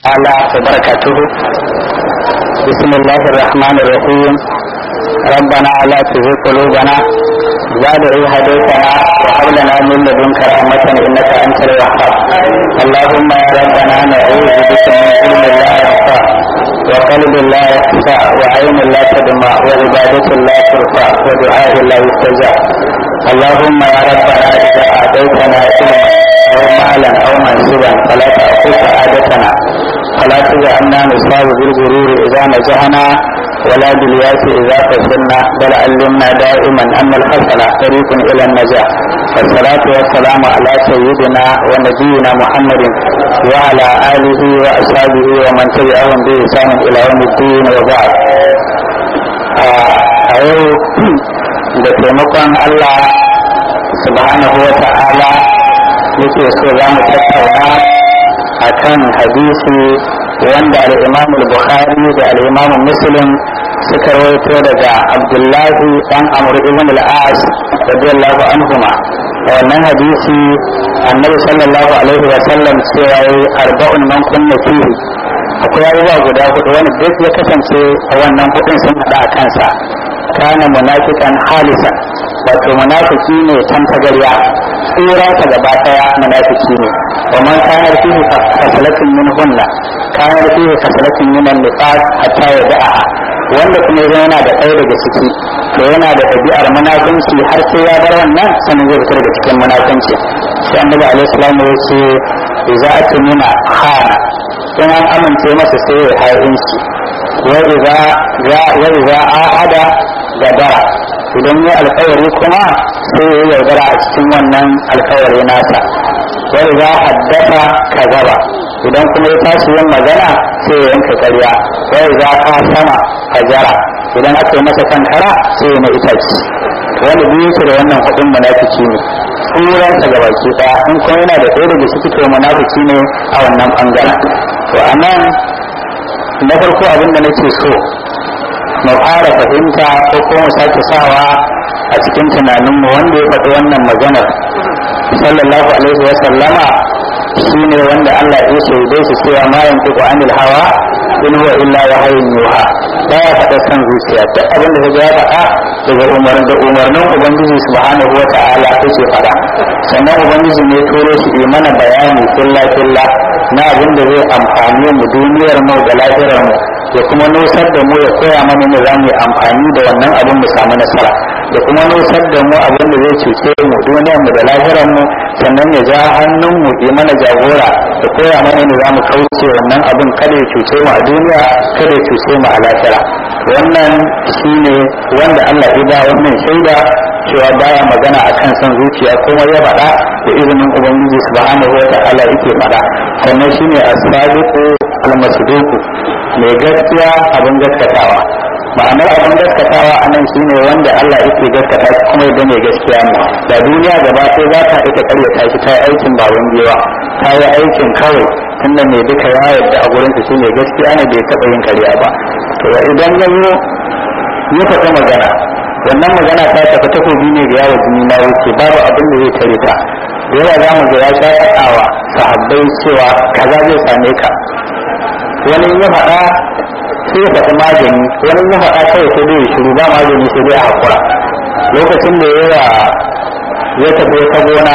تعالى وبركاته بسم الله الرحمن الرحيم ربنا لا تزغ قلوبنا بعد إذ هديتنا وهب لنا من لدنك رحمة إنك أنت الوهاب اللهم يا ربنا نعوذ بك من علم لا ينفع وقلب لا يخفى وعين لا تدمع وعبادة لا ترفع ودعاء لا يستجاب اللهم يا ربنا إذا أعطيتنا علما أو مالا أو منصبا فلا تأخذ سعادتنا فلا تجعلنا نصاب بالغرور إذا نجحنا ولا بالياس إذا فشلنا بل علمنا دائما أن الحسن طريق إلى النجاح والصلاة والسلام على سيدنا ونبينا محمد وعلى آله وأصحابه ومن تبعهم بإحسان إلى يوم الدين وبعد a yau da taimakon Allah subhanahu wa ta'ala yake so za mu tattauna a kan hadisi wanda al'imamu bukhari da al'imamu muslim suka rawaito daga abdullahi dan amur ibn al-as radiyallahu anhuma a wannan hadisi annabi sallallahu alaihi wa sallam cewa yi arba'un nan kunna fihi akwai abubuwa guda hudu wani duk ya kasance a wannan hudun sun hada a kansa kana munafiqan halisan wato munafiki ne tan tagarya tsira ta gaba daya munafiki ne wa man kana fihi fasalatin min hunna kana fihi fasalatin min an-nifaq hatta yada'a wanda kuma yana da ɗaya daga ciki to yana da ɗabi'ar munafunci har sai ya bar wannan sanin zai fita daga cikin munafunci sai annabi alaihi salamu ya ce idza atmina khana in an amince masa sai ya hayinci wa idza wa idza ahada gadara idan ya alkawari kuma sai ya yaudara a cikin wannan alkawari nasa wa idza haddasa kazaba idan kuma ya tashi yin magana sai ya yanka karya wa idza sama fajara idan aka yi masa kankara sai ya na itaci wani biyu yake da wannan hudun munafiki ne tsuransa ga baki daya in kuma yana da ɗaya daga ciki to munafiki ne a wannan bangaren to a nan na farko abin da nake so mu fara fahimta ko kuma mu sake sawa a cikin tunaninmu wanda ya faɗi wannan maganar sallallahu alaihi wa sallama shine wanda Allah ya shaide shi cewa ma yantiqu anil hawa in huwa illa wahyun yuha baya faɗa kan zuciya duk abin da ya faɗa daga umarnin da umarnin ubangiji subhanahu wa ta'ala yake faɗa sannan ubangiji ne turo shi yi mana bayani filla filla na abin da zai amfani mu duniyar mu da lafiyar mu ya kuma nusar da mu ya koya mana ne za mu yi amfani da wannan abin mu samu nasara da kuma nusar da mu abin da zai cuce mu duniyar mu da lahirar mu sannan ya ja hannun mu yi mana jagora da koya mana ne za mu kauce wannan abin kada ya cuce mu a duniya kada ya cuce mu a lahira wannan shine wanda Allah ya ba wannan shaida cewa baya magana akan son zuciya kuma ya faɗa da izinin ubangiji subhanahu wa ta'ala yake faɗa sannan shine as-sadiqu al-masduqu mai gaskiya abin gaskatawa ma'anar abin gaskatawa a nan shine wanda Allah yake gaskata shi kuma yadda mai gaskiya ne da duniya gaba sai za ta ita karyata shi ta yi aikin baban gewa ta yi aikin kawai tunda mai duka ya yarda a gurin shi mai gaskiya ne bai taɓa yin karya ba to idan ya zo ya faɗi magana wannan magana ta tafi takobi ne da yawo jini na wuce babu abin da zai tare ta da yawa za mu ga ya sha faɗawa sahabbai cewa kaza zai same ka wani ya faɗa sai ya faɗi magani wani ya faɗa kawai sai dai shiru ba magani sai dai a haƙura lokacin da ya ya tafi ta gona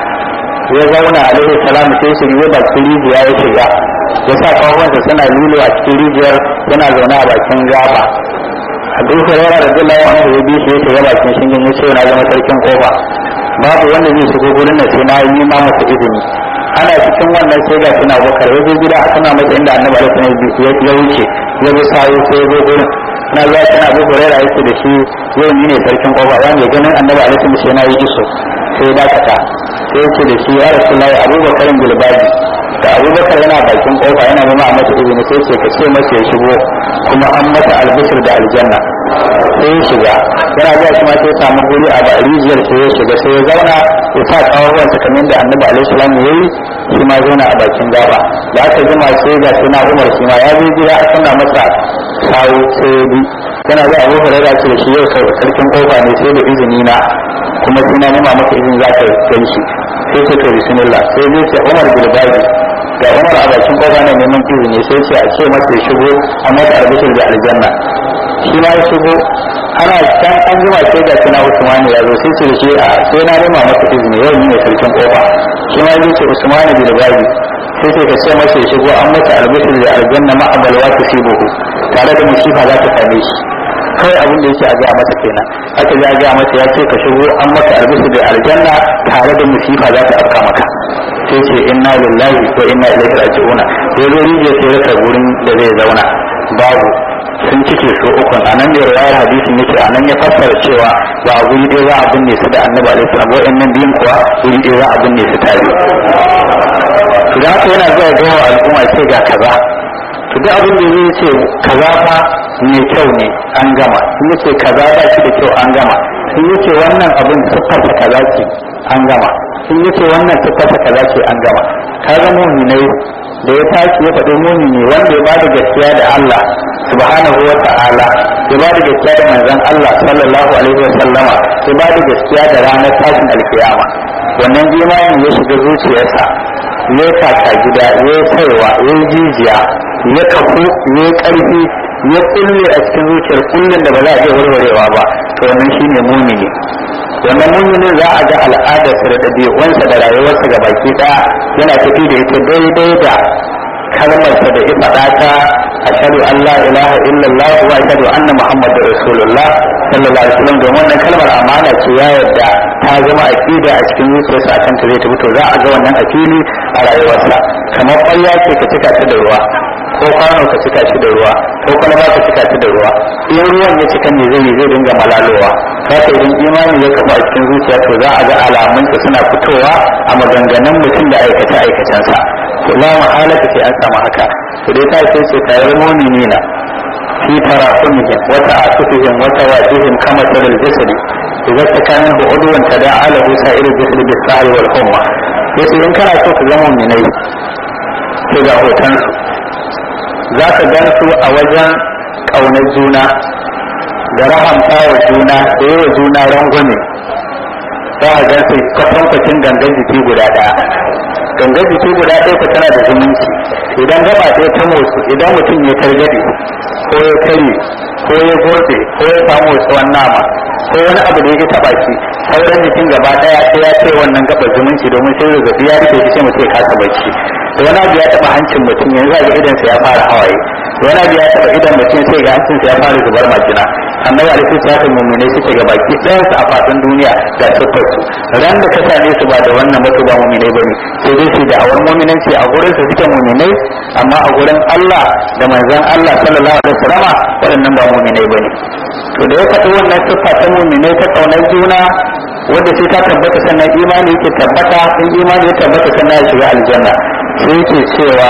ya zauna alaihi salam sai shi ya bakin rijiya ya shiga ya sa kawansa suna lilo a cikin rijiyar yana zaune a bakin gaba a duk rara da duk lawan da ya bi shi ya shiga bakin shingen ya ce na zama sarkin kofa babu wanda zai shigo gurin da sai na yi ma masa izini ana cikin wannan sai ga suna bakar ya zo gida a sana masa inda annabi alaihi ya wuce ya bi sayo sai ya zo gurin na zuwa tana abu hurera yake da shi yau ni ne sarkin kofa ya mai ganin annabi alaihi sai na yi iso sai ya dakata sai ya ce da shi ya rasu lai abubakarin bilbaji da abubakar yana bakin kofa yana nema a masa izini sai ce ka ce masa ya shigo kuma an masa albishir da aljanna sai ya shiga yana zuwa kuma sai ya samu guri a rijiyar sai ya shiga sai ya zauna ya sa kawawan sa kamar da annabi alaihi salam ya yi shi ma zauna a bakin gaba da aka jima sai ga sai na umar shi ma ya zo gida a sanna masa sawu sai ya bi yana zuwa abu hurera ce da shi yau sarkin kofa ne sai da izini na kuma sai na nema maka izini za ka gan shi sai ce to bismillah sai zai ce umar bilbaji ga umar a bakin kofa na neman izini sai ce a ce masa ya shigo a masa albishir da aljanna shi ma ya shigo ana can an jima sai ga kina usmani ya zo sai ce da shi a sai na nema masa izini yau ni ne sarkin kofa shi ma ya ce usmani bil gabi sai ce ka ce masa ya shigo an masa albishir da aljanna ma abalwa ta buhu tare da musifa za ta same shi kawai abin da yake a gaya masa kenan aka ji a gaya masa ya ce ka shigo an masa albishir da aljanna tare da musifa za ta afka maka sai ce inna lillahi wa inna ilaihi raji'un ya zo rije sai rasa gurin da zai zauna babu sun cike su ukun a nan da riwayar hadisin yake a nan ya fassara cewa ba a guri ɗaya za a binne su da annabi alaihi salam wa'annan biyun kuwa guri ɗaya za a binne su tare to da haka yana zuwa ga al'umma ce ga kaza to duk abin da zai ce kaza fa mai kyau ne an gama in yace kaza ba shi da kyau an gama in yace wannan abin siffarsa kaza ce an gama in yace wannan siffarsa kaza ce an gama kaga mu'minai da ya tashi ya faɗi mumini wanda ya ba da gaskiya da Allah subhanahu wa ta'ala ya ba da gaskiya da manzon Allah sallallahu alaihi wa sallama ya ba da gaskiya da ranar tashin alkiyama wannan imanin ya shiga zuciyarsa ya kaka gida ya saiwa ya jijiya ya kafu ya karfi ya kulle a cikin zuciyar kullun da ba za a iya warwarewa ba to wannan shine mumini wannan mumini za a ga al'adarsa da ɗabi'unsa da rayuwarsa ga baki ɗaya yana tafi da ita daidai da kalmarsa da ya faɗa ta ashhadu an la ilaha illallah wa ashhadu anna muhammadar rasulullah sallallahu alaihi wasallam domin wannan kalmar amana ce ya yadda ta zama aqida a cikin zuciyarsa a kanta zai tafi to za a ga wannan a fili a rayuwarsa kamar ƙwarya ce ka cika ta da ruwa ko kwano ka cika shi da ruwa ko kwalaba ka cika shi da ruwa in ruwan ya cika ne zai zai dinga malalowa haka idan imani ya kafa a cikin zuciya to za a ga alamunsa suna fitowa a maganganun mutum da aikace aikacensa to la mahalaka sai an samu haka to dai ta sai ce tayar mu'minina fi tarahumihim wa ta'atufihim wa tawajihim kama talal jasadi idza takana bu'udwan tada'a lahu sa'ir jasadi bis-sa'i wal humma yace in kana so ka zama mu'minai to ga hotonsu za ka gan su a wajen ƙaunar juna da rahamta wa juna da yi wa juna rangwame za a gan su kwatankwacin gangan jiki guda ɗaya gangan jiki guda ɗaya ku tana da zumunci idan gaba ɗaya ta motsu idan mutum ya targaɗe ko ya kare ko ya gorde ko ya samu tsawon nama ko wani abu da ya taɓa shi sauran jikin gaba ɗaya sai ya ce wannan gabar zumunci domin sai zazzabi ya rike shi sai mutum ya kasa bacci da wani abu ya taba hancin mutum yanzu ga idan sa ya fara hawaye da wani abu ya taba idan mutum sai ga hancin sa ya fara zubar majina annabi alaihi salatu mu'mine suke ga baki ɗayan su a fadin duniya ga sufar su ran da ka same su ba da wannan mutu ba mu'mine bane sai dai su da awar mu'minanci a gurin su suke mu'minai amma a gurin Allah da manzon Allah sallallahu alaihi wasallama waɗannan ba mu'minai bane to da ya faɗi wannan siffa ta mu'minai ta kaunar juna wanda sai ta tabbata sannan imani yake tabbata in imani ya tabbata sannan ya shiga aljanna sai yake cewa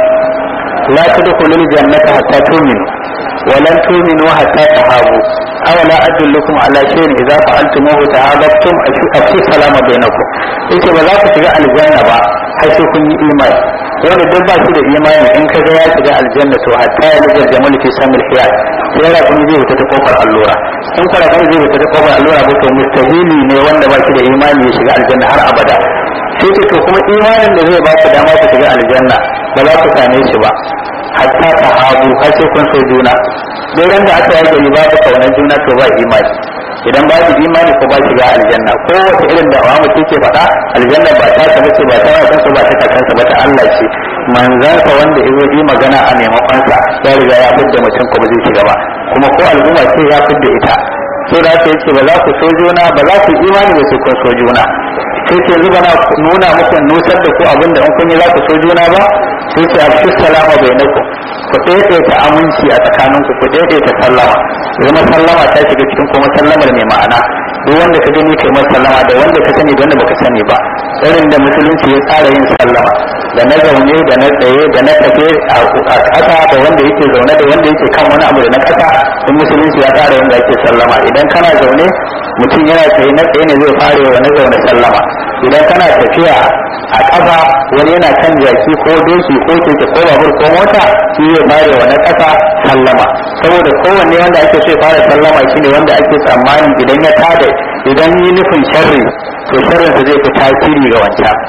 la tadkhulul jannata hatta tu'minu wa lan tu'minu hatta tahabu aw la adullukum ala shay'in idza fa'altumuhu tahabbtum afshu salama bainakum yace ba za ku shiga aljanna ba har sai kun yi imani wanda duk ba shi da imani in ka ga ya shiga aljanna to hatta ya lijar jamal fi samil khiyar sai ra kun zai wuta ta kofar allura in fara kun zai wuta ta kofar allura ba to mustahili ne wanda ba shi da imani ya shiga aljanna har abada sai ce to kuma imanin da zai ba ku dama ku shiga aljanna ba za ku same shi ba hatta ta hagu har sai kun so juna dai ran da aka yi gari ba ku kaunar juna to ba imani idan ba su imani ko ba shiga aljanna ko wata irin da awamu ke faɗa aljanna ba ta ta bace ba ta wasan ba ta kakansa ba ta Allah ce manzansa wanda ya yi magana a maimakon sa ya riga ya fidda mutum ko ba zai shiga ba kuma ko al'umma ce ya fidda ita sai da ta yace ba za ku so juna ba za ku imani ba sai kun so juna sai ce yanzu bana nuna muku nusar da ku abin da in kun yi za ku so juna ba sai ce a fi salama bai naku ku daidaita aminci a tsakaninku ku daidaita sallama zama sallama ta shiga cikin kuma sallamar mai ma'ana duk wanda ka gani kai sallama da wanda ka sani da wanda baka sani ba irin da musulunci ya tsara yin sallama da na zaune da na tsaye da na tafe a ƙasa da wanda yake zaune da wanda yake kan wani abu da na ƙasa in musulunci ya tsara yin da ake sallama idan kana zaune mutum yana tsaye na tsaye ne zai fara wa na zaune sallama idan kana tafiya a ƙasa wani yana kan jaki ko doki ko keke ko babur ko mota shi zai fara wa na ƙasa sallama saboda kowanne wanda ake so ya fara sallama shine wanda ake tsammani idan ya tada idan yi nufin sharri to sharrin sa zai fi tasiri ga wancan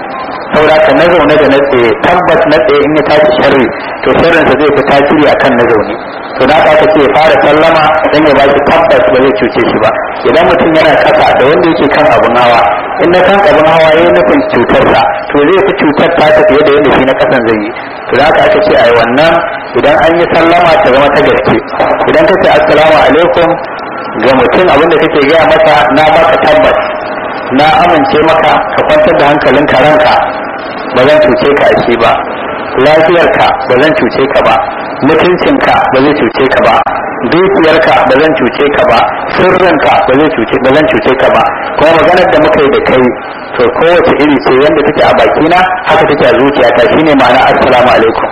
saboda ka na zaune da na tsaye tabbas na tsaye in ya tashi sharri to sharrinsa zai fi tasiri akan na zaune to da aka ce fara sallama dan ya baki tabbas ba zai cuce shi ba idan mutum yana kasa da wanda yake kan abun hawa in na kan abun hawa yayin nufin cutarsa to zai fi cutar ta ta fiye da yadda shi na kasan zai yi to da aka aka ce ai wannan idan an yi sallama ta zama ta gaske idan ka ce assalamu alaikum ga mutum abinda kake gaya masa na baka tabbas na amince maka ka kwantar da hankalinka ranka ba zan cuce ka a ba lafiyarka ba zan cuce ka ba mutuncinka ba zai cuce ka ba dukiyarka ba zan cuce ka ba sirrinka ba zai cuce ba zan cuce ka ba kuma maganar da muka yi da kai to kowace iri ce yanda take a bakina haka take a zuciyata shine ma'ana assalamu alaikum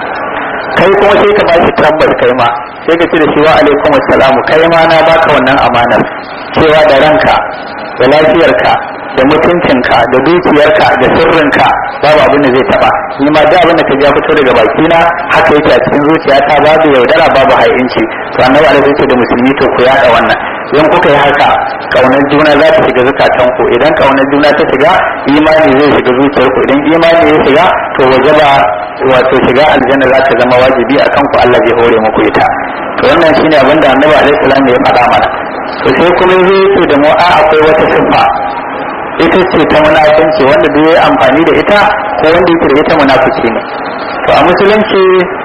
kai kuma sai ka bashi tabbas kai ma sai ka ce da shi wa alaikum assalamu kai ma na baka wannan amanar cewa da ranka da lafiyarka da mutuncinka da dukiyarka da sirrinka babu abin da zai taba ni ma da abin da ka ja fito daga bakina haka yake a cikin zuciyata babu yaudara babu ha'inci to annabi alaihi ce da musulmi to ku yada wannan in kuka yi haka kaunar juna za ta shiga zukatan ku idan kaunar juna ta shiga imani zai shiga zuciyar ku idan imani ya shiga to wajaba wato shiga aljanna za ta zama wajibi a kanku Allah zai hore muku ita to wannan shine abin da annabi alaihi salam ya faɗa mana to sai kuma zai ce da mu a akwai wata siffa ita ce ta munafunci wanda duk ya amfani da ita ko wanda yake da ita munafici ne to a musulunci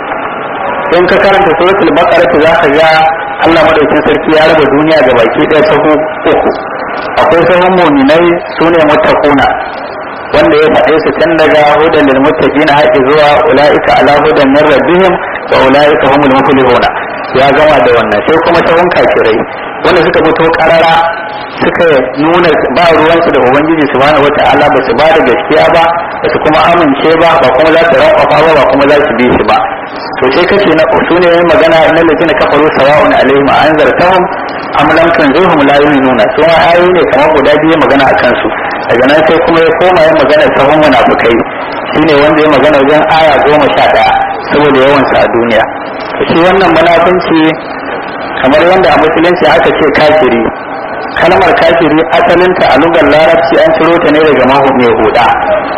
in ka karanta suratul baqara za ka ga Allah madaukin sarki ya raba duniya ga baki ɗaya sahu uku akwai sahun mu'minai sune muttaquna wanda ya faɗe su tun daga hudan lil muttaqina haƙi zuwa ulaika ala hudan min rabbihim wa ulaika humul muflihuna ya gama da wannan sai kuma sahun kafirai wanda suka fito karara suka nuna ba ruwansu da ubangiji subhanahu wata'ala ba su ba da gaskiya ba ba su kuma amince ba ba kuma za su rafafa ba ba kuma za su bi shi ba to sai kace na su ne magana na ladina kafaru sawa'un alaihim anzartahum am lam tunzirhum la yu'minuna su ma ayoyi ne kamar guda biyu magana akan su daga nan sai kuma ya koma ya magana sahun munafukai shine wanda ya magana wajen aya goma sha ɗaya saboda yawansa a duniya shi wannan munafunci kamar yadda a musulunci aka ce kafiri kalmar kafiri asalinta a lugar larabci an ciro ta ne daga mahu mai huda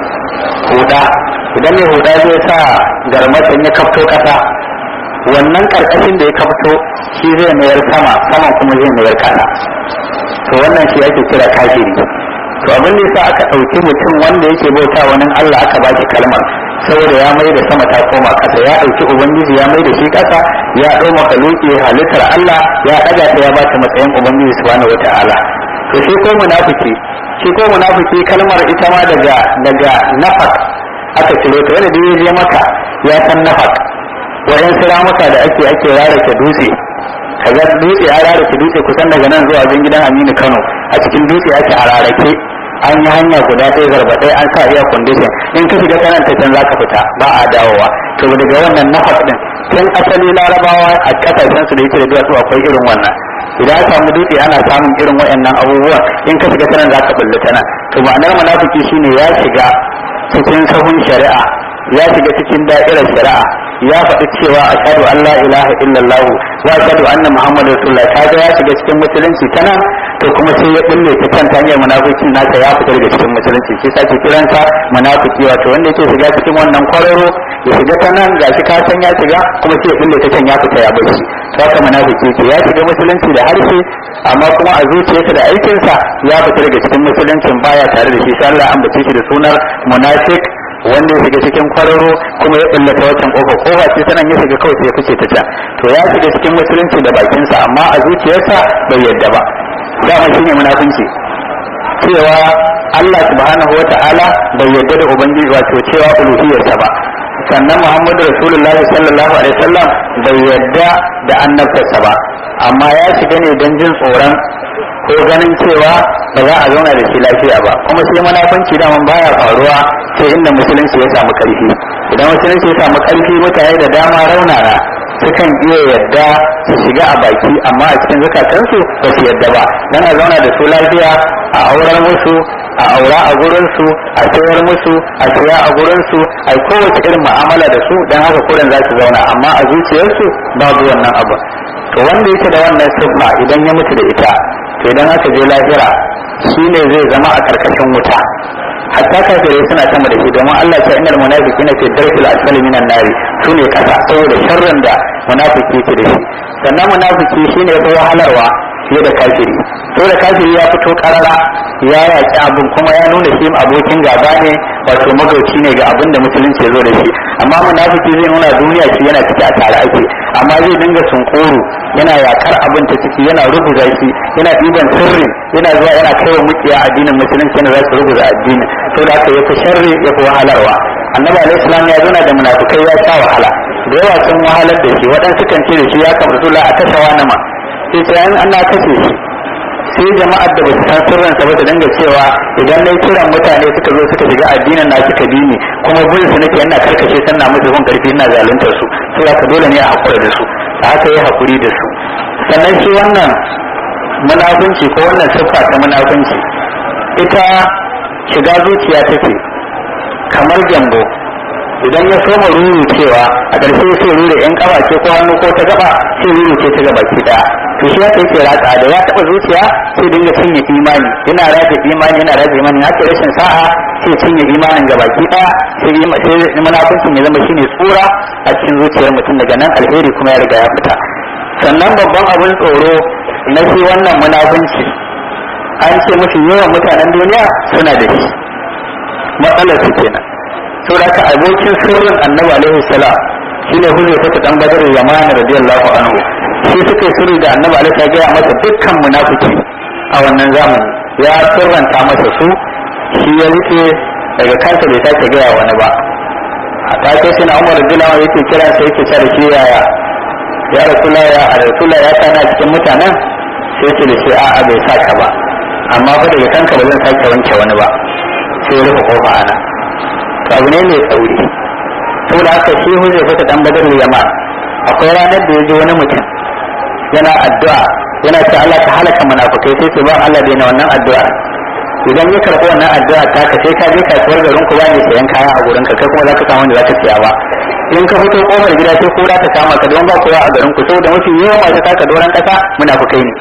huda idan mai huda zai sa garmatan ya kafto kasa wannan karkashin da ya kafto shi zai mayar sama sama kuma zai mayar kasa to wannan shi ake kira kafiri to abin da yasa aka ɗauki mutum wanda yake bauta wani Allah aka ba shi kalmar saboda ya mai da sama ta koma kasa ya ɗauki ubangiji ya mai da shi kasa ya ɗau makaluki halittar Allah ya ɗaga ta ya bata matsayin ubangiji subhanahu wata'ala to shi ko munafiki shi ko munafiki kalmar ita ma daga daga nafak aka ciro ta wanda ya je maka ya san nafak wajen siramuka da ake ake rarake dutse kaga dutse a rarake dutse kusan daga nan zuwa wajen gidan Aminu Kano a cikin dutse ake a rarake an yi hanya guda ɗaya zarba ɗaya an sa iya condition in ka shiga kanan ta can zaka fita ba a dawowa to daga wannan nafas din tun asali larabawa a kasashen su da yake da duwatsu akwai irin wannan idan aka samu dutse ana samun irin waɗannan abubuwa in ka shiga kanan zaka bulle ta nan to ma'anar munafiki shine ya shiga cikin sahun shari'a ya shiga cikin da'irar shari'a ya faɗi cewa ashhadu an la ilaha illallah wa ashhadu anna muhammadar rasulullah kaga ya shiga cikin musulunci ta nan to kuma sai ya bulle ta kan hanyar munafikin nasa ya fita daga cikin musulunci shi sake kiransa munafiki wato wanda yake shiga cikin wannan kwararo ya shiga ta nan gashi ka san ya shiga kuma sai ya bulle ta can ya fita ya bashi to haka munafiki ke ya shiga musulunci da harshe amma kuma a zuciyarsa da aikinsa ya fita daga cikin musuluncin baya tare da shi sai Allah an bace shi da sunar munafik wanda ya shiga cikin kwararo kuma ya bullata wancan kofa kofa ce sanan ya shiga kawai sai ya fice ta can to ya shiga cikin musulunci da bakinsa amma a zuciyarsa bai yadda ba dama shine munafunci cewa Allah subhanahu wa ta'ala bai yarda da ubangiji wato cewa uluhiyarsa ba sannan Muhammadu Rasulullahi sallallahu alaihi wasallam bai yarda da annabtarsa ba amma ya shiga ne don jin tsoron ko ganin cewa ba za a zauna da shi lafiya ba kuma sai munafunci daman baya faruwa sai inda musulunci ya samu karfi idan musulunci ya samu karfi mutane da dama raunana sukan iya yadda su shiga a baki amma a cikin zukatansu ba su yadda ba dan a zauna da su lafiya a aurar musu a aura a gurinsu a sayar musu a saya a gurinsu a kowace irin mu'amala da su dan haka kuren za su zauna amma a zuciyarsu babu wannan abu to wanda yake da wannan siffa idan ya mutu da ita to idan aka je lahira shine zai zama a karkashin wuta hatta kafirai suna sama da shi domin Allah ta innal munafiqina fi darkil asfali minan nari sune kasa saboda sharrin da munafiki yake da shi sannan munafiki shine ya fi wahalarwa fiye da kafiri saboda kafiri ya fito karara ya yaki abin kuma ya nuna shi abokin gaba ne wato magauci ne ga abin da musulunci ya zo da shi amma munafiki zai nuna duniya shi yana ciki a tare ake amma zai dinga sunkuru yana yakar abin ta ciki yana rubuta shi yana ɗiban sirri yana zuwa yana kaiwa mukiya addinin musulunci yana za su rubuta addini to da aka yafi sharri ya fi wahalarwa annabi alaihi salam ya zauna da munafikai ya sha wahala da yawa sun wahalar da shi waɗansu kan ce da shi ya kamar zuwa a kashe wani ma sai sai an ana kashe shi sai jama'ar da ba su san sirrinsa ba su dinga cewa idan na kiran mutane suka zo suka shiga addinin na suka bi ni kuma bin su nake ina karkace sanna musu kun karfi ina zaluntar su sai haka dole ne a hakura da su da haka yi hakuri da su sannan shi wannan munafunci ko wannan siffa ta munafunci ita shiga zuciya take kamar gyambo idan ya soma ruru cewa a ƙarshe sai ruru yan ƙafa ce ko hannu ko ta gaba sai ruru ce ta gaba ki daya to shi haka yake ratsa da ya taɓa zuciya sai dinga cinye imani yana rage imani yana rage imani haka rashin sa'a sai cinye imanin gaba ki daya sai sai munafincin ya zama shine tsura a cikin zuciyar mutum daga nan alheri kuma ya riga ya fita sannan babban abin tsoro na shi wannan munafunci an ce mafi yawan mutanen duniya suna da shi matsalar su kenan saboda ka abokin sirrin annabi alaihi salam shine hujja ta dan badar yamani radiyallahu anhu shi suka yi sirri da annabi alaihi ya gaya masa dukkan munafiki a wannan zamani ya sirranta masa su shi ya rike daga kansa bai sake gaya wani ba a take shi na umar radiyallahu anhu yake kira sai yake cewa shi yaya ya rasula ya a rasula ya kana cikin mutanen sai ce da shi a'a bai saka ba amma fa daga kanka ba zan sake wanke wani ba sai ya rufe kofa ana to abu ne mai tsauri saboda haka shi hujjar fata dan badar yamma akwai ranar da ya ji wani mutum yana addu'a yana ce Allah ta halaka munafukai sai ce ba Allah daina wannan addu'a idan ya karɓi wannan addu'a ta ka sai ka je kasuwar garin ku ba ne sayan kaya a gurin ka kai kuma za ka samu wanda za ka siya ba in ka fito kofar gida sai kura ta kama ka don ba kowa a garin ku saboda mafi yawan masu taka doron kasa munafukai ne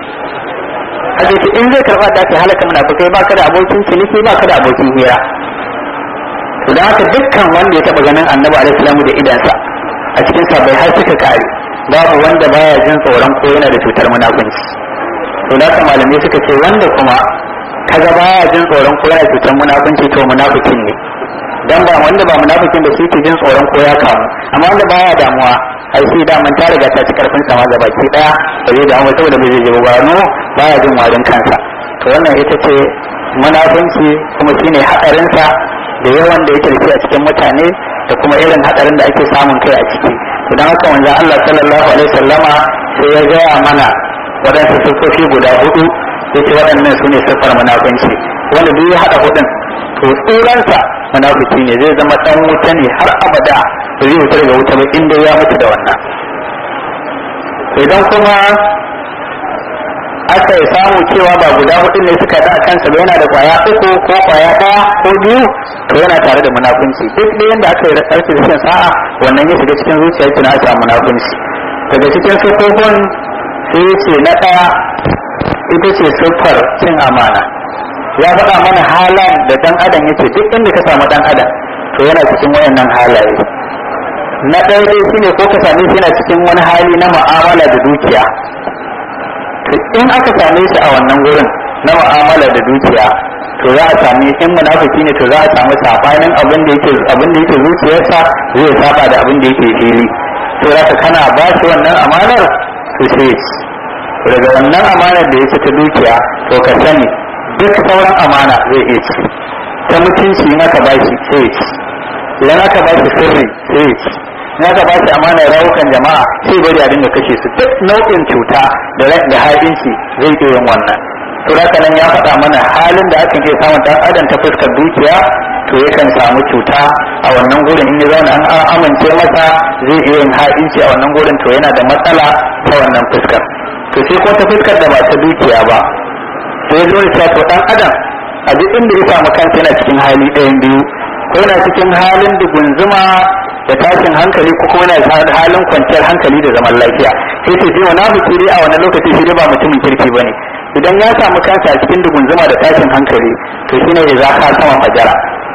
hadisi in zai karba ta ce halaka munafukai ba ka da abokin ciniki ba ka da abokin hira to da haka dukkan wanda ya taba ganin annabi alaihi salamu da idansa a cikin sabai har suka kare babu wanda baya jin tsoron ko yana da cutar munafunci to da haka malamai suka ce wanda kuma kaga baya jin tsoron ko yana cutar munafunci to munafikin ne dan ba wanda ba munafikin da shi ke jin tsoron ko ya kamu amma wanda baya damuwa ai shi da man ta riga ta ci karfin sama ga baki daya ba zai damu saboda bai zai ba no baya jin warin kansa to wannan ita ce munafunci kuma shine hadarin sa da yawan da yake da a cikin mutane da kuma irin hadarin da ake samun kai a ciki to dan haka manzon Allah sallallahu alaihi wasallama sai ya gaya mana waɗansu siffofi guda hudu yace waɗannan su ne siffar munafunci wanda duk ya haɗa hudun to tsuransa munafiki ne zai zama dan wuta ne har abada ba zai wuta daga wuta ba inda ya mutu da wannan idan kuma aka yi samu cewa ba guda hudu ne suka da kansa ba yana da kwaya uku ko kwaya ɗaya ko biyu to yana tare da munafunci duk da yanda aka yi rashin rashin sa'a wannan ya shiga cikin zuciya kina a samu munafunci daga cikin sufofin sai ce na ɗaya ita ce siffar cin amana ya faɗa mana halan da ɗan adam yake duk inda ka samu ɗan adam to yana cikin wayannan halaye na ɗaya dai shine ko ka same shi yana cikin wani hali na mu'amala da dukiya to in aka same shi a wannan gurin na mu'amala da dukiya to za a sami in munafiki ne to za a samu sabanin abin da yake abin da yake zuciyarsa zai saba da abin da yake fili to za ka kana ba shi wannan amanar to sai daga wannan amanar da yake ta dukiya to ka sani duk sauran amana zai iya ci ta mutunci in aka bashi sai ya ci idan aka bashi sirri sai ya ci in aka bashi amana rawukan jama'a sai bari a dinga kashe su duk nau'in cuta da da haɗinci zai iya yin wannan to haka nan ya faɗa mana halin da akan iya samun dan adam ta fuskar dukiya to yakan samu cuta a wannan gurin in ya zauna an amince masa zai iya yin haɗinci a wannan gurin to yana da matsala ta wannan fuskar to sai ko ta fuskar da ba ta dukiya ba sai zo ya to dan adam a duk inda ya samu kansa yana cikin hali ɗayan biyu ko yana cikin halin dugunzuma da tashin hankali ko kuma yana halin kwanciyar hankali da zaman lafiya sai sai sai wani abu dai a wani lokaci shi ba mutumin kirki bane idan ya samu kansa a cikin dugunzuma da tashin hankali to shine ya za ka sama fajara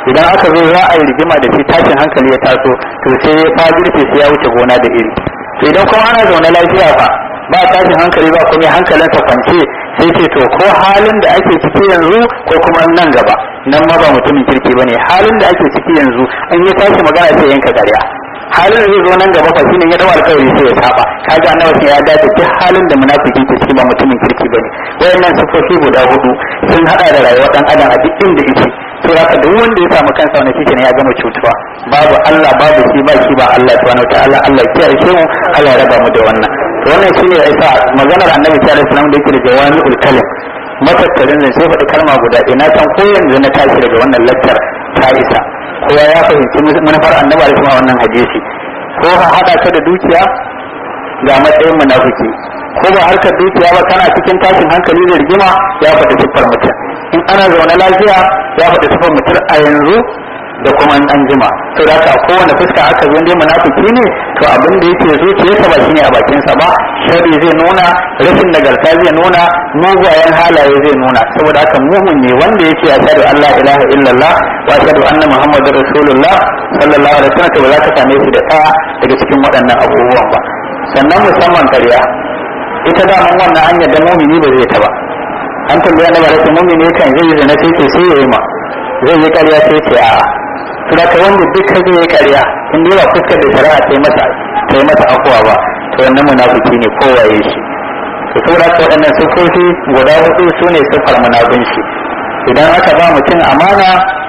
idan aka zo za a yi rigima da shi tashin hankali ya taso to sai ya fajirce sai ya wuce gona da iri to idan kuma ana zaune lafiya fa ba tashin hankali ba kuma hankalinsa kwance sai ce to ko halin da ake ciki yanzu ko kuma nan gaba nan ma ba mutumin kirki bane halin da ake ciki yanzu an yi tashi magana sai yanka gariya halin da zai zo nan gaba fa shine ya dawo alƙawari sai ya saba kaga annabi ya dace duk halin da munafiki ke ciki ba mutumin kirki bane wayannan sifofi guda hudu sun hada da rayuwar dan adam a duk inda yake to haka duk wanda ya samu kansa wani shi ne ya gama cutuwa babu Allah babu shi ba shi ba Allah subhanahu wataala Allah ya kiyaye mu Allah ya raba mu da wannan to wannan shine ya isa maganar annabi sallallahu alaihi wasallam da yake da jawami'ul kalim matattarin ne sai faɗi kalma guda ɗaya na san ko yanzu na tashi daga wannan lattar ta isa kowa ya fahimci manufar annabi alaihi wasallam wannan hadisi ko ha hada ta da dukiya ga matsayin munafiki ko ba harkar dukiya ba kana cikin tashin hankali da rigima ya faɗi siffar mutum in ana zaune lafiya ya faɗi siffar mutum a yanzu da kuma an jima to da ka kowane fuska aka zo dai munafiki ne to abin da yake zuciyarsa ba shine a bakinsa ba shari zai nuna rashin nagarta zai nuna mugayen halaye zai nuna saboda haka mumin ne wanda yake ya shaɗu Allah ilaha illallah wa shaɗu anna muhammadar rasulullah sallallahu alaihi wasallam to ba za ka same shi da ɗaya daga cikin waɗannan abubuwan ba sannan musamman karya ita da mun wannan hanyar da mumini ba zai ta ba an tambaya na barasa mumini kan zai yi zina sai ce sai ya yi ma zai yi karya sai ce a'a saboda wanda duk ka zai karya in dai ba fuskar da shari'a ta yi masa ta yi masa afuwa ba to wannan munafiki ne kowaye shi to saboda ka waɗannan siffofi guda hudu su ne siffar munafunci idan aka ba mutum amana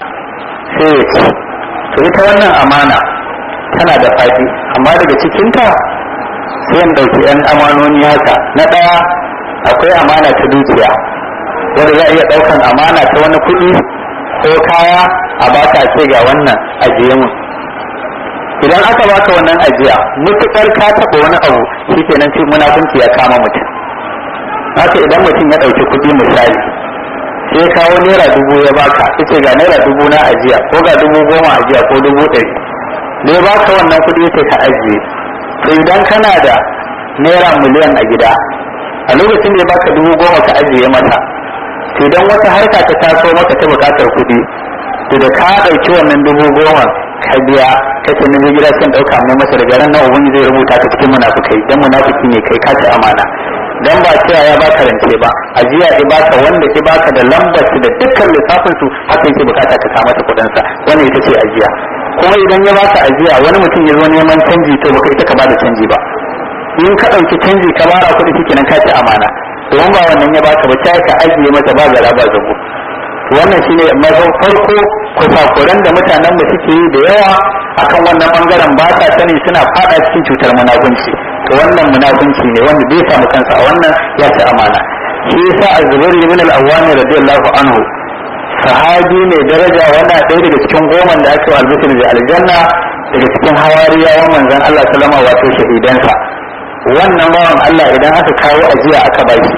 sai ya ci to ita wannan amana tana da faɗi amma daga cikinta sai in ɗauki 'yan amanoni haka na ɗaya akwai amana ta dukiya wanda za a iya ɗaukan amana ta wani kuɗi ko kaya a baka ce ga wannan ajiye mu idan aka baka wannan ajiya mutukar ka taɓa wani abu shikenan ce munafunci ya kama mutum haka idan mutum ya ɗauki kuɗi misali sai kawo naira dubu ya baka yace ga naira dubu na ajiya ko ga dubu goma ajiya ko dubu ɗari da ya baka wannan kuɗi yace ka ajiye to idan kana da naira miliyan a gida a lokacin da ya baka dubu goma ka ajiye mata to idan wata harka ta taso maka ta bukatar kuɗi to da ka ɗauki wannan dubu goma ka biya ka ce na gida sun ɗauka mai masa daga ran nan ubangiji zai rubuta ka cikin munafukai dan munafiki ne kai ka ci amana dan ba cewa ya baka rance ba ajiya ya baka wanda ya baka da lambar da dukkan lissafin su haka yake bukata ka kama ta kuɗin sa wannan ita ce ajiya kuma idan ya baka ajiya wani mutum ya zo neman canji to baka ita ka bada canji ba in ka ɗauki canji ka bara kuɗi shikenan ka ci amana don ba wannan ya baka ba sai ka ajiye masa ba gara ba zago wannan shine mazan farko kusakuran da mutanen da suke yi da yawa akan wannan bangaren ba sa sani suna fada cikin cutar munafunci to wannan munafunci ne wanda bai samu kansa a wannan ya ci amana shi yasa az-zubair ibn al-awwam radiyallahu anhu sahabi ne daraja wannan ɗaya daga cikin goma da aka albishir da aljanna daga cikin hawariyawan manzon Allah sallama wato shahidansa wannan bawan Allah idan aka kawo ajiya aka bashi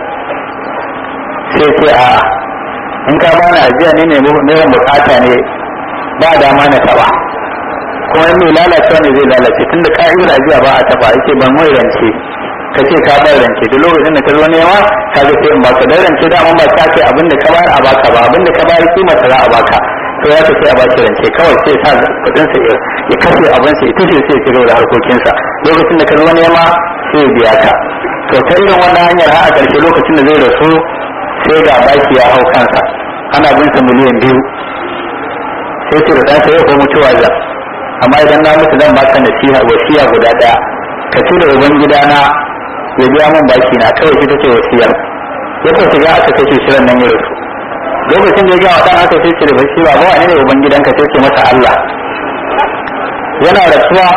sai sai a in ka bani ajiya ne ne mai bukata ne ba dama na taba kuma mai lalacewa ne zai lalace tunda ka'idar ajiya ba a taba yake ban mai rance ka ce ka bar rance duk lokacin da ka zo nema ka ga sai in baka dan rance da ba ta kai abin da ka bayar a baka ba abin da ka bayar kima ta za a baka to ya sai a baki rance kawai sai sa kudin sa ya kashe abin sa ya tushe sai ya da harkokin sa lokacin da ka zo nema sai ya biya ka to ta irin wannan hanyar har a ƙarshe lokacin da zai rasu sai ga baki ya hau kansa ana bin sa miliyan biyu sai ce da dan sai ko mutuwa za amma idan na mutu zan baka nasiha wasiya guda daya ka ci da uban gidana ya biya min baki na kawai shi take wasiyar ya ko shiga aka kace shirin nan ya rasu lokacin da ya ga wa dan aka sai da bashi ba ba wani ne uban gidanka sai ce masa Allah yana rasuwa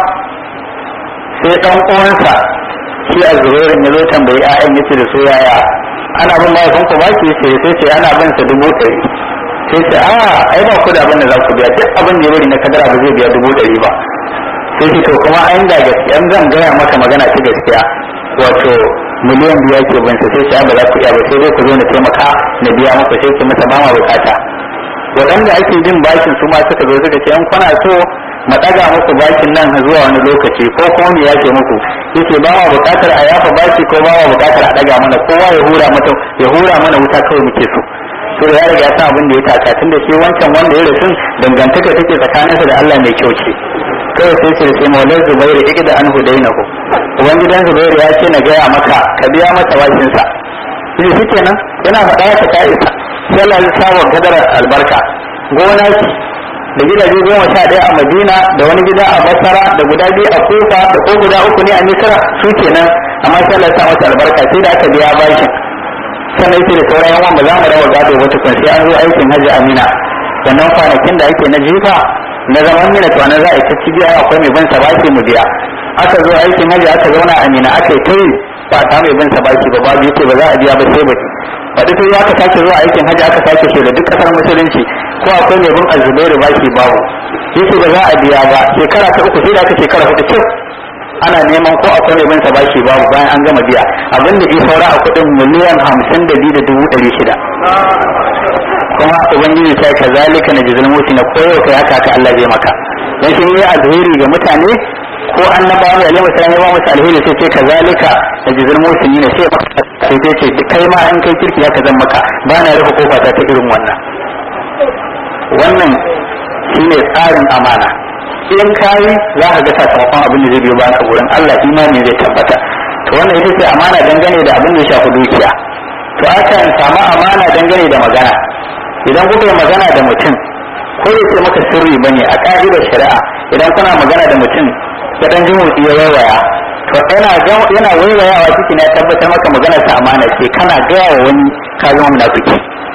sai dan uwansa shi a zubairin ya zo tambayi 'ya'yan yace da su yaya ana bin mahaifin ku baki sai sai ce ana bin sa dubu ɗari sai ce a ai ba ku da abin da za ku biya duk abin da ya bari na kadara ba zai biya dubu ɗari ba sai ce to kuma an da gaskiya zan gaya maka magana ta gaskiya wato miliyan biya ke bin sa sai ce ba za ku iya ba sai dai ku zo na taimaka na biya muku sai ce masa ba ma bukata waɗanda ake jin bakin su ma suka zo suka ce an kwana so mu ɗaga muku bakin nan zuwa wani lokaci ko kuma mu yake muku yake ba wa buƙatar a yafa baki ko ba wa buƙatar a ɗaga mana kowa ya hura mata ya hura mana wuta kawai muke so to ya riga ya san abin da ya taka tun da shi wancan wanda ya rasu dangantaka take tsakaninsa da Allah mai kyau ce kawai sai ce sai maulan zubairu ike da an hudainahu ubangidan zubairu ya ce na gaya maka ka biya masa bashinsa shi shi kenan yana faɗa ya ta isa sai Allah ya sawa gadar albarka gona ce da gidaje goma sha ɗaya a madina da wani gida a basara da guda biyu a kufa da ko guda uku ne a misra su kenan amma sai Allah ya sa masa albarka sai da aka biya bashin sannan yake da sauran yawan ba za mu rawa gado ba tukun sai an zo aikin hajji amina wannan kwanakin da ake na jifa na zaman mina to za a yi ta cibiya akwai mai bin sa bashi mu biya aka zo aikin hajji aka zauna amina aka yi kai ba ta mai bin sa bashi ba babu yake ba za a biya ba sai baki wadda sai aka sake zuwa aikin hajji aka sake shi da duk kasar musulunci ko akwai mai bin azubairu bashi babu yake ba za a biya ba shekara ta uku sai da aka shekara hudu cif ana neman ko akwai mai bin sa bashi babu bayan an gama biya abinda ya saura a kudin miliyan hamsin da biyu da dubu ɗari shida kuma ubangiji ta ka zalika na jizil musi na koyo kai haka ka Allah zai maka dan shi ne alheri ga mutane ko annabawa ne alaihi wasallam ya ba musu alheri sai ce ka zalika na jizil musi ne sai sai dai ce kai ma in kai kirki haka zan maka ba na rufe kofa ta ta irin wannan wannan shine tsarin amana in kayi za ka ga sakamakon abin da zai biyo baka wurin Allah imani zai tabbata to wannan ita ce amana dangane da abin da ya shafi dukiya to akan samu amana dangane da magana idan kuka yi magana da mutum ko ya ce maka sirri bane a ka'idar shari'a idan kuna magana da mutum ya dan ji motsi ya waiwaya to yana yana waiwayawa ciki na tabbatar maka magana ta amana ce kana gaya wa wani ka zama munafiki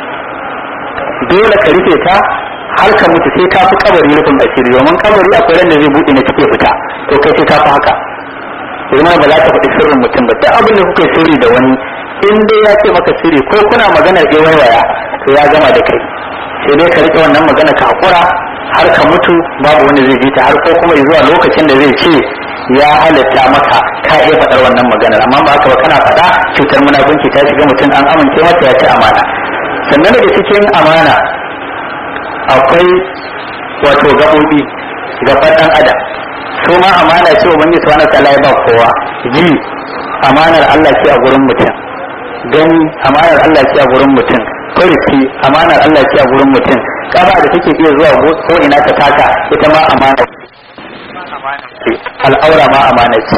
dole ka rufe ta har ka mutu sai ka fi kabari rufin asiri domin kabari akwai ran da zai buɗe na cike fita to kai sai ka fi haka zama ba za ka faɗi sirrin mutum ba duk abin da kuka yi sirri da wani in dai ya ce maka sirri ko kuna maganar ya waiwaya to ya gama da kai sai dai ka rike wannan magana ka hakura har ka mutu babu wanda zai ji ta har ko kuma zuwa lokacin da zai ce ya halatta maka ka iya faɗar wannan maganar amma ba haka ba kana faɗa cutar munafunci ta shiga mutum an amince mata ya ci amana sannan daga cikin amana akwai wato gaɓoɓi gaban ɗan adam su ma amana ce ubangiji subhanahu ta'ala ya ba kowa ji amanar Allah ce a gurin mutum gani amanar Allah ce a gurin mutum farki amanar Allah ce a gurin mutum kaba da take iya zuwa ko ina ta taka ita ma amana al'aura ma amana ce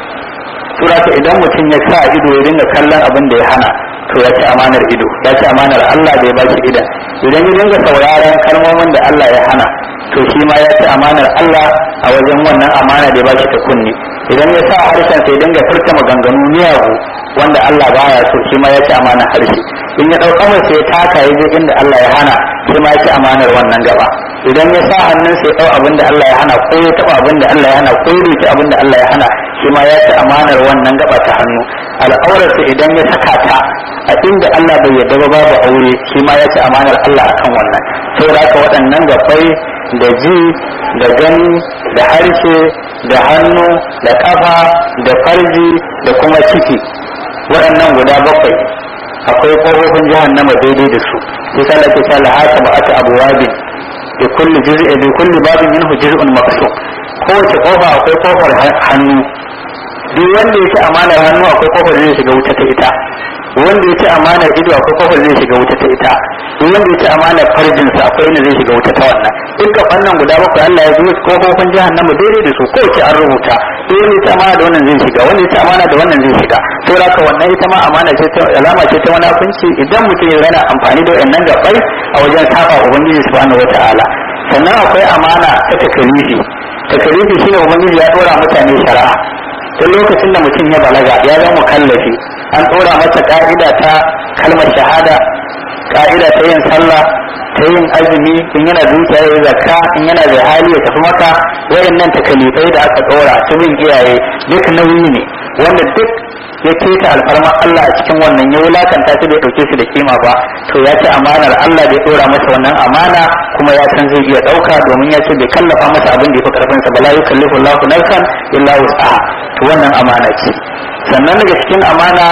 sura ta idan mutum ya sa ido ya dinga kallon abin da ya hana to ya ci amanar ido ya ci amanar Allah da ya ba shi idan idan ya dinga sauraron kalmomin da Allah ya hana to shi ma ya ci amanar Allah a wajen wannan amana da ya ba shi ta kunni idan ya sa harshen sai dinga furta maganganu miyagu wanda Allah baya so shi ma ya ci amanar harshe in ya ɗauka mai sai taka ya je inda Allah ya hana shi ma ya ci amanar wannan gaba idan ya sa hannun sai ɗau abin da Allah ya hana ko ya taɓa abin da Allah ya hana ko ya rike abin da Allah ya hana shi ma ya ci amanar wannan gaba ta hannu al'aurarsa idan ya saka ta a inda Allah bai yarda ba babu aure shi ma ya ci amanar Allah akan wannan saboda haka waɗannan gabai da ji da gani da harshe da hannu da kafa da farji da kuma ciki waɗannan guda bakwai akwai ƙofofin jahannama daidai da su sai kala ke ta lahata ba aka abu wabin da kulli juz'i bi kulli babin minhu juz'un maqsum kowace kofa akwai kofar hannu duk wanda yake amanar hannu akwai kofar zai shiga wuta ta ita wanda yake amanar ido akwai kofar zai shiga wuta ta ita duk wanda yake amanar farjin sa akwai inda zai shiga wuta ta wannan duka fannin guda bakwai Allah ya zuwa kofofin jahannama daidai da su kowace an rubuta duk wanda yake amana da wannan zai shiga wanda yake amana da wannan zai shiga saboda haka wannan ita ma amana ce ta alama ce ta munafunci idan mutum ya yana amfani da wannan gabai a wajen saba ubangiji subhanahu wataala sannan akwai amana ta takalifi takalifi shine ubangiji ya dora mutane shari'a duk lokacin da mutum ya balaga ya zama mukallafi an dora masa ka'ida ta kalmar shahada ka'ida ta yin sallah ta yin azumi in yana dukiya ya zakka in yana da hali ya tafi maka wayannan takalifai da aka dora ta bin iyaye duk nauyi ne wanda duk ya keta alfarma Allah a cikin wannan ya wulakanta shi bai dauke shi da kima ba to ya ci amanar Allah da ya dora masa wannan amana kuma ya san zai iya dauka domin ya ce bai kallafa masa abin da ya fi karfin sa bala yukallifu Allahu nafsan illa wus'aha to wannan amana ce sannan daga cikin amana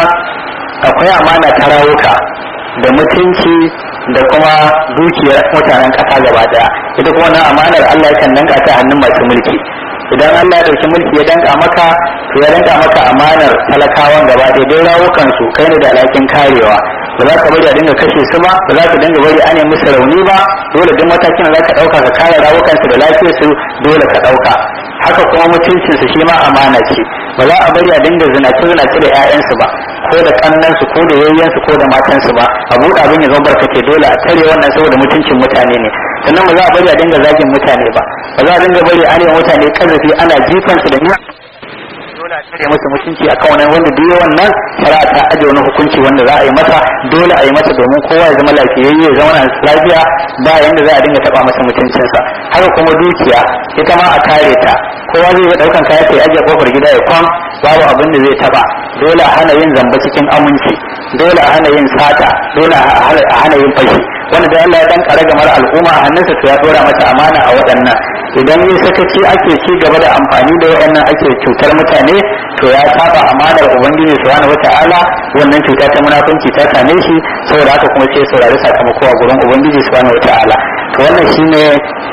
akwai amana ta rawuka da mutunci da kuma dukiyar mutanen kasa gaba daya ita kuma wannan amanar Allah yakan danka ta hannun masu mulki idan Allah ya dauki mulki ya danka maka to ya danka maka amanar talakawan gaba ɗaya dai rawukan su kai ne da alhakin karewa ba za ka bari a dinga kashe su ba ba za ka dinga bari ana musu rauni ba dole duk matakin da za ka ɗauka ka kare rawukansu da lafiyarsu dole ka ɗauka haka kuma mutuncinsu shi ma amana ce ba za a bari a dinga zinace zinace da 'ya'yansu ba ko da kannansu ko da yayyansu ko da matansu ba a buɗe abin ya zama barkace dole a tare wannan saboda mutuncin mutane ne sannan ba za a bari a dinga zagin mutane ba ba za a dinga bari a arewa mutane kazafi ana jifansu da niyya dole a cire masa mutunci a kan wanda duk wannan shari'a ta aje wani hukunci wanda za a yi masa dole a yi masa domin kowa ya zama lafiyayye ya zama lafiya ba yanda za a dinga taba masa mutuncinsa haka kuma dukiya ita ma a kare ta kowa zai iya daukan kaya sai aje kofar gida ya kwan babu abin da zai taba dole a hana yin zamba cikin aminci dole a hana yin sata dole a hana yin fashi wanda da Allah ya dan kare gamar al'umma a hannunsa to ya dora masa amana a waɗannan idan yi sakaci ake ci gaba da amfani da waɗannan ake cutar mutane to ya saba amanar ubangiji subhanahu wata'ala wannan cuta ta munafunci ta same shi saboda haka kuma sai saurari sakamako a gurin ubangiji subhanahu wata'ala to wannan shine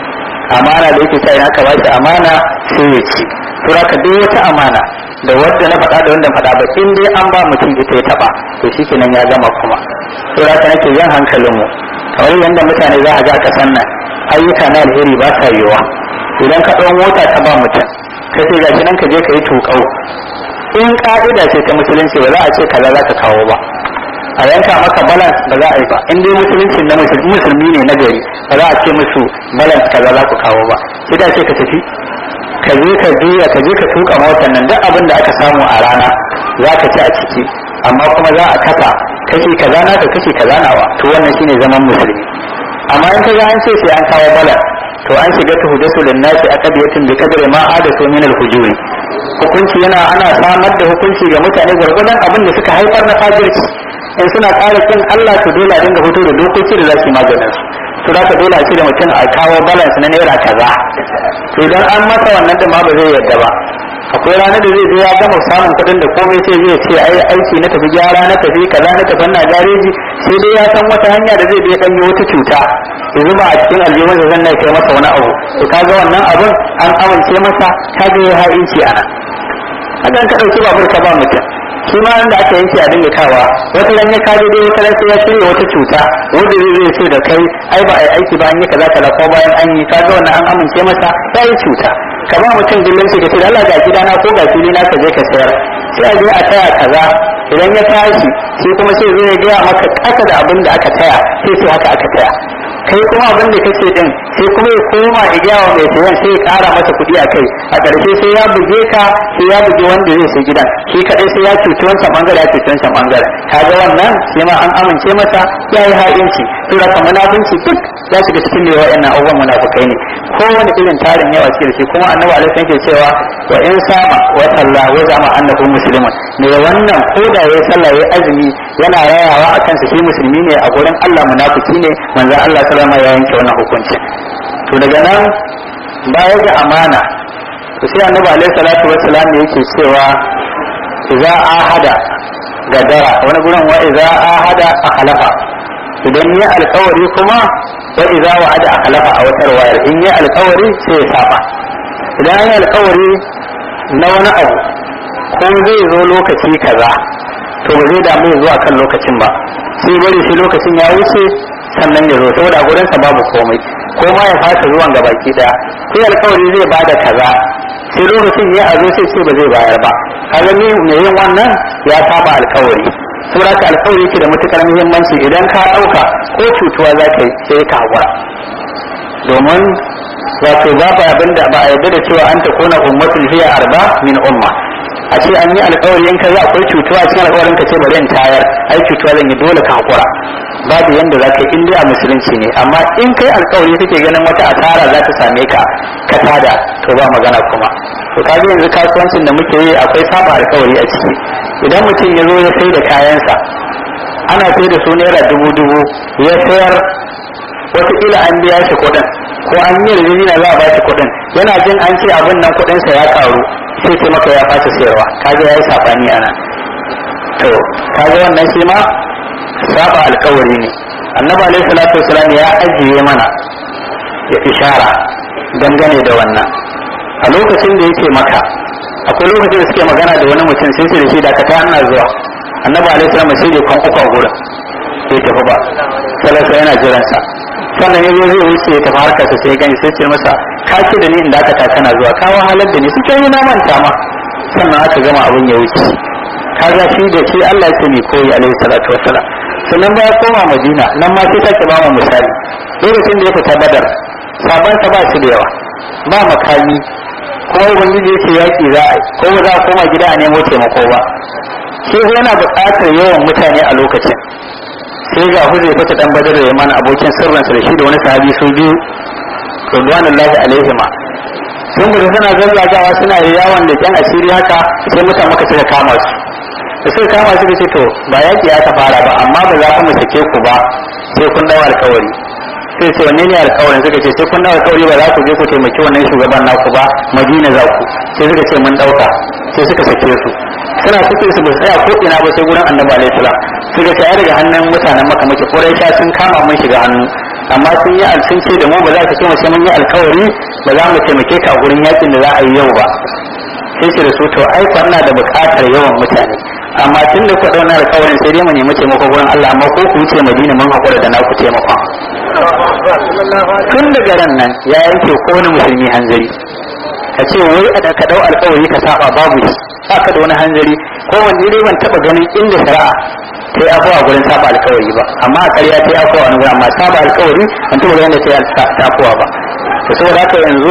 amana da yake ta ina ka ba shi amana sai ya ci to haka duk wata amana da wadda na faɗa da wanda faɗa ba in dai an ba mutum ita ya taɓa to shi kenan ya gama kuma to haka nake jan hankalinmu kamar yadda mutane za a ga kasan nan ayyuka na alheri ba sa yiwuwa idan ka ɗau mota ka ba mutum ka ce gashi nan ka je ka yi tuƙau in ƙa'ida ce ta musulunci ba za a ce kaza za ka kawo ba a yanka maka balance ba za a yi ba in dai musulunci na musulmi ne na gari ba za a ce musu balance kaza za ku kawo ba sai da ce ka tafi ka je ka juya ka je ka tuka motar nan duk abin da aka samu a rana za ka ci a ciki amma kuma za a kafa kashi kaza naka kashi kaza nawa to wannan shine zaman musulmi amma in ka ga an ce sai an kawo balance to an shiga ta hudasu linnasi aqdiyatin bi qadri ma adathu min al-hujuri hukunci yana ana samar da hukunci ga mutane gwargwadon abin da suka haifar na fajirci in suna ƙara kin Allah to dole a dinga fito da dokoki da za su yi maganin su to za ka dole a da mutum a kawo balance na naira kaza to idan an masa wannan din ma ba zai yadda ba akwai ranar da zai zo ya gama samun kuɗin da komai sai zai ce ai aiki na tafi gyara na tafi kaza na tafi na gareji sai dai ya san wata hanya da zai je dan yi wata cuta ya zuba a cikin aljihun da zan kai masa wani abu to kaga wannan abun an amince masa kaga ya ha'inci ana hakan ka ɗauki babur ka ba mutum shi ma inda aka yanke a dinga kawa wata ran ya kaje dai wata ran sai ya shirya wata cuta wanda zai zai ce da kai ai ba ai aiki ba an yi kaza kaza ko bayan an yi kaga wannan an amince masa ya yi cuta ka ba mutum dillanci ka ce Allah ga gidana ko ga fili na ka je ka sayar sai a je a taya kaza idan ya tashi sai kuma sai zai gaya maka kasa da abin da aka taya sai sai haka aka taya kai kuma abin da kace din sai kuma ya koma ya gaya wa mai sayan sai ya kara masa kuɗi a kai a ƙarshe sai ya buge ka sai ya buge wanda zai sai gidan shi kaɗai sai ya cuci wancan bangare ya cuci wancan bangare kaga wannan sai ma an amince masa ya yi ha'inci to da kamar munafunci duk ya shiga cikin ne wa'annan abubuwan munafukai ne kowane irin tarin yawa cikin shi kuma annabi alaihi yake cewa wa in sama wa sallah wa zama annahu muslimun me wannan ko da yayi sallah yayi azumi yana rayawa akan sa shi musulmi ne a gurin Allah munafiki ne manzo Allah sallama ya yanke wannan hukunci to daga nan baya ga amana to sai annabi alaihi salatu wassalam yake cewa idza ahada gadara wani gurin wa idza ahada akhlafa idan ya alkawari kuma wa idza wa'ada akhlafa a wata wayar in ya alkawari sai ya saba idan ya alkawari na wani abu ko zai zo lokaci kaza to ba zai damu zuwa kan lokacin ba sai bari sai lokacin ya wuce sannan ya zo saboda gurinsa babu komai ko ma ya fasa zuwan ga baki daya sai alkawari zai bada kaza sai lokacin ya a zo sai ce ba zai bayar ba kaga ni mai yin wannan ya saba alkawari saboda ka alkawari yake da matukar muhimmanci idan ka dauka ko cutuwa za ka yi sai ka hakura domin wato babu abin da ba a yarda da cewa an ta kona ummatul hiya arba min umma a ce an yi alkawari in ka za akwai cutuwa cikin alkawarin ka ce bari in tayar ai cutuwa zan yi dole ka hakura babu yanda za ka yi in a musulunci ne amma in kai alkawari kake ganin wata asara za ta same ka ka tada to ba magana kuma to kaji yanzu kasuwancin da muke yi akwai saba alkawari a ciki idan mutum ya zo ya sai da kayansa ana sai da su naira dubu dubu ya sayar wataƙila an biya shi kuɗin ko an yi rijina za a ba shi kuɗin yana jin an ce abin nan kuɗinsa ya ƙaru sai ce maka ya fasa sayarwa kaga ya yi saɓani a nan to kaga wannan shi ma saba alkawari ne annabi alaihi salatu wasalam ya ajiye mana ya ishara dangane da wannan a lokacin da yake maka akwai lokacin da suke magana da wani mutum sai su da shi da ka ta ana zuwa annabi alaihi salam sai da kwan uku a gurin bai tafi ba salasa yana jiransa sannan ya zo zai wuce ya tafi harkarsa sai gani sai ce masa ka ce da ni inda aka ta kana zuwa ka wahalar da ni suke yi na manta ma sannan aka gama abin ya wuce kaga shi da shi Allah ya mai koyi alaihi salatu wassalam sannan ba ya koma Madina nan ma sai take ba mu misali lokacin da ya fita Badar saban sa ba shi da yawa ba makami kuma ubangiji yake yaki za a ko ba za a koma gida a nemo taimako ba shi yana buƙatar yawan mutane a lokacin sai ga huzai fata dan badar da mana abokin sirrinsa da shi da wani sahabi su biyu radwanullahi alaihima sun gudu suna zazzagawa suna yawon da kyan asiri haka sai mutane maka suka kama su da suka kama su ce to ba yaki aka fara ba amma ba za ku mu sake ku ba sai kun dawo alkawari sai ce wanne ne alkawarin suka ce sai kun dawo alkawari ba za ku je ku taimaki wannan shugaban naku ba madina za ku sai suka ce mun dauka sai suka sake su suna cikin su ba su tsaya ko ina ba sai gurin annabi alaihi salam suka ce ai daga hannun mutanen maka muke quraisha sun kama mun shiga hannu amma sun yi sun ce da mu ba za ka ce mu sai mun yi alkawari ba za mu taimake ka a gurin yakin da za a yi yau ba sai ce da su to ai na da buƙatar yawan mutane amma tun da kuka dauna alkawarin sai dai mu nemi taimako gurin Allah amma ko ku wuce Madina mun hakura da naku taimakon tun daga ran nan ya yanke ko wani musulmi hanzari ka ce wai a da ka dau alkawari ka saba babu shi baka da wani hanzari ko wani dai ban taba ganin inda shari'a ta yi afuwa gurin saba alkawari ba amma a ƙarya ta yi afuwa wani gurin amma saba alkawari ban taba ganin da ta yi afuwa ba to saboda haka yanzu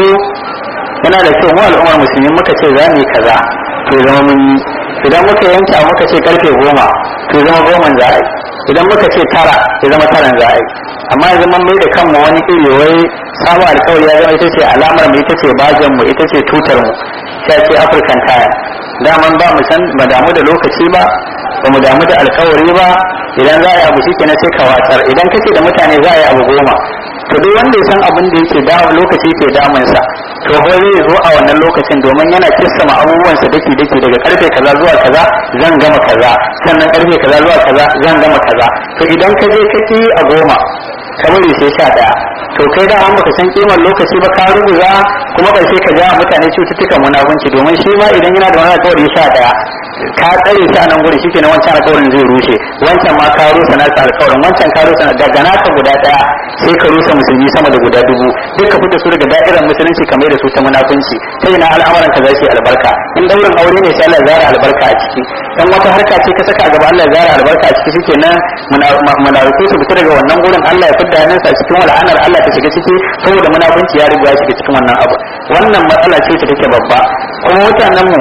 yana da kyau mu al'ummar musulmi muka ce za mu yi kaza to zama mun yi idan muka yanke a muka ce karfe goma to zama goman za a yi idan muka ce tara ya zama taran za a yi amma yanzu mun mai da kanmu wani iri wai saba alkawari ya zama ita ce alamar mu ita ce bajan mu ita ce tutar mu sai ce african tire daman ba mu san ba damu da lokaci ba ba mu damu da alkawari ba idan za a yi abu shi kenan sai ka watsar idan kace da mutane za a yi abu goma to duk wanda ya san abin da yake damu lokaci ke damunsa to ko zai zo a wannan lokacin domin yana kissama abubuwansa dake dake daga karfe kaza zuwa kaza zan gama kaza sannan karfe kaza zuwa kaza zan gama kaza to idan ka je ka yi a goma ka bari sai sha daya to kai da an baka san kimar lokaci ba ka rubuta kuma karshe ka ja mutane cututtukan munafunci domin shi ma idan yana da wani alƙawari sha daya ka tsare shi a nan gurin shi kenan wancan alƙawarin zai rushe wancan ma ka rusa naka alƙawarin wancan ka rusa daga naka guda daya sai ka rusa musulmi sama da guda dubu duk ka fita su daga da'irar musulunci kamar da su ta munafunci sai na al'amuran ka za su yi albarka in daurin aure ne sai Allah ya zara albarka a ciki in wata harka ce ka saka a gaba Allah ya zara albarka a ciki shikenan munafiku su fita daga wannan gurin Allah ya fidda hannunsa a cikin wal'anar Allah ta shiga ciki saboda munafunci ya riga ya shiga cikin wannan abu wannan matsala ce ta take babba kuma mutanen mu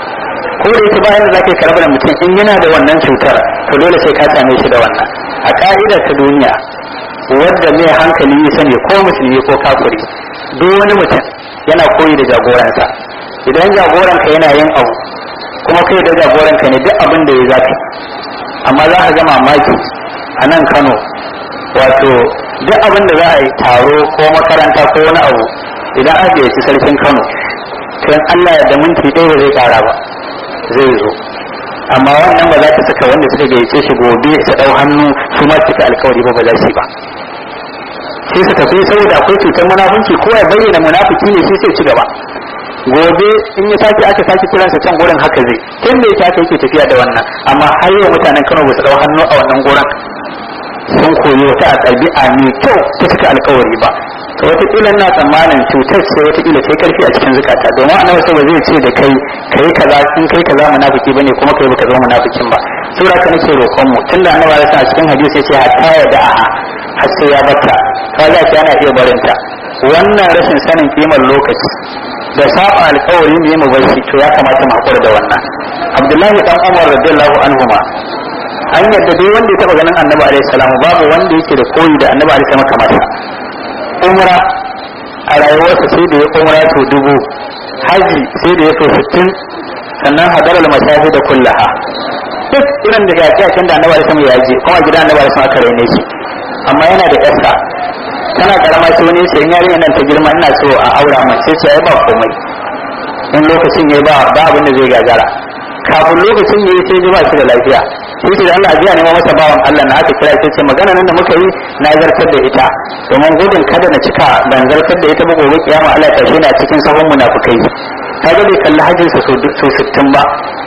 ko da yake bayan da zaka karɓar mutum in yana da wannan cutar to dole sai ka same shi da wannan a ka'idar ta duniya wadda mai hankali ya sani ko musulmi ko kafiri duk wani mutum yana koyi da jagoransa idan jagoranka yana yin abu kuma kai da jagoranka ne duk abin da ya zaka amma za ka ga mamaki a nan kano wato duk abin da za a yi taro ko makaranta ko wani abu idan aka gayyaci sarkin kano to Allah ya da minti ɗaya ba zai ƙara ba zai zo amma wannan ba za ta saka wanda suka gayyace shi gobe su ɗau hannu su ma cika alkawari ba ba za su yi ba sai su tafi saboda akwai cutar munafunci ko ya bayyana munafiki ne sai sai ci gaba gobe in ya sake aka sake kiransa can gurin haka zai tun da yake aka yake tafiya da wannan amma har yau mutanen Kano ba su ɗau hannu a wannan gurin sun koyi wata ɗabi'a mai kyau ta cika alkawari ba to wataƙila na tsammanin cutar sai wataƙila sai karfi a cikin zukata domin annabi sai ba zai ce da kai kai kaza in kai kaza munafiki bane kuma kai baka zama munafikin ba sura ka nake roƙon mu tunda annabi ya sa a cikin hadisi ya ce hatta ya da'a har sai ya batta ka za ki ana iya barinta wannan rashin sanin kimar lokaci da saba alkawari ne mu bar shi to ya kamata mu hakura da wannan abdullahi dan umar radiyallahu anhuma an yadda dai wanda ya taba ganin annabi alaihi salamu babu wanda yake da koyi da annabi alaihi salamu kamar sa umra a rayuwarsa sai da ya umra to dubu haji sai da ya so sittin sannan hadarar mashahi da kullaha duk irin da gaci a da annabi alaihi salamu ya je kuma gidan annabi alaihi salamu aka raine shi amma yana da yarsa tana karama sai wani sai yarinya nan ta girma ina so a aura mace ce ai ba komai in lokacin ya ba ba abin da zai gagara kafin lokacin ya yi sai ji ba shi da lafiya sai ce da Allah jiya ne masa bawan Allah na aka kira sai ce magana nan da muka yi na zartar da ita domin gudun kada na cika ban zartar da ita ba gobe kiyama Allah ta shi na cikin sahun munafukai kaga bai kalli hajjin sa so 60 ba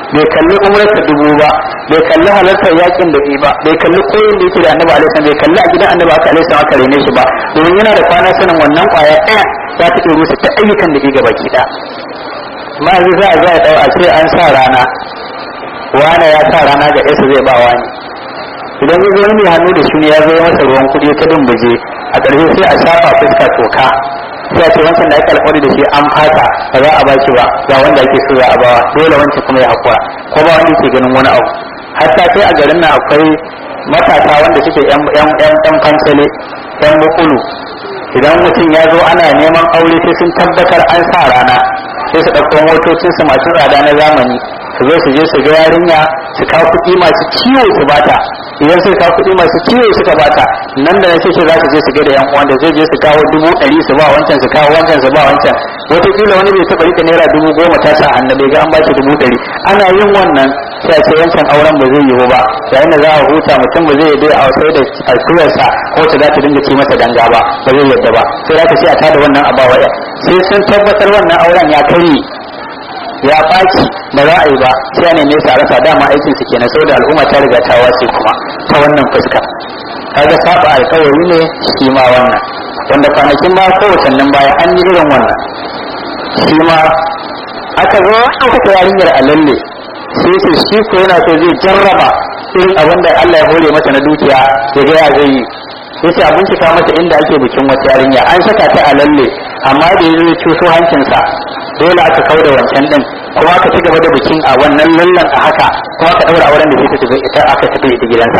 bai kalli umrarsa dubu ba bai kalli halartar yakin da ba bai kalli koyin da yake da annabi alaihi bai kalli a gidan annabi aka alaihi aka rene shi ba domin yana da kwana sanin wannan kwaya ɗaya za ta iya rusa ta ayyukan da ke gaba ki ɗaya ma yanzu za a za a ɗau a ce an sa rana wane ya sa rana ga yasa zai ba wani idan ya zo wani mai hannu da shi ne ya zo masa ruwan kuɗi ta dumbuje a ƙarshe sai a shafa fuska toka sai a ce wancan da ake alƙawari da shi an fata ba za a ba shi ba ga wanda ake so za a bawa dole wancan kuma ya haƙura ko ba wanda ke ganin wani abu hatta sai a garin nan akwai matasa wanda suke yan yan yan yan kansale yan bukulu idan mutum ya zo ana neman aure sai sun tabbatar an sa rana sai su ɗauko motocinsu masu tsada na zamani su zo su je su ga yarinya su kawo kuɗi masu ciwo su bata idan suka kawo kuɗi masu ciwo suka bata nan da nan sai za su je su ga da yan uwan da zai je su kawo dubu ɗari su ba wancan su kawo wancan su ba wancan wataƙila wani bai taɓa rika naira dubu goma ta sa hannu bai ga an bashi dubu ɗari ana yin wannan sai a ce wancan auren ba zai yiwu ba yayin da za a huta mutum ba zai yi a sai da alkurarsa ko ta za ta dinga ci masa danga ba ba zai yadda ba sai za ka ce a tada wannan abawa sai sun tabbatar wannan auren ya karye ya ɓaci ba za a yi ba sai ne nesa a rasa dama aikin su kenan saboda al'umma ta riga ta wace kuma ta wannan fuska kaga saba alkawari ne shi ma wannan wanda kwanakin ba ko watannin baya an yi irin wannan shi ma aka zo aka ta yarinyar a lalle sai su shi ko yana so zai jarraba irin abin da Allah ya hore mata na dukiya ya ga ya zai yi yace a bincika mata inda ake bikin wata yarinya an saka ta a lalle amma da ya zo cuso hancinsa dole aka kau da wancan din kuma aka ci gaba da bikin a wannan lallan a haka kuma aka daura auren da zai tafi ita aka tafi ita gidansa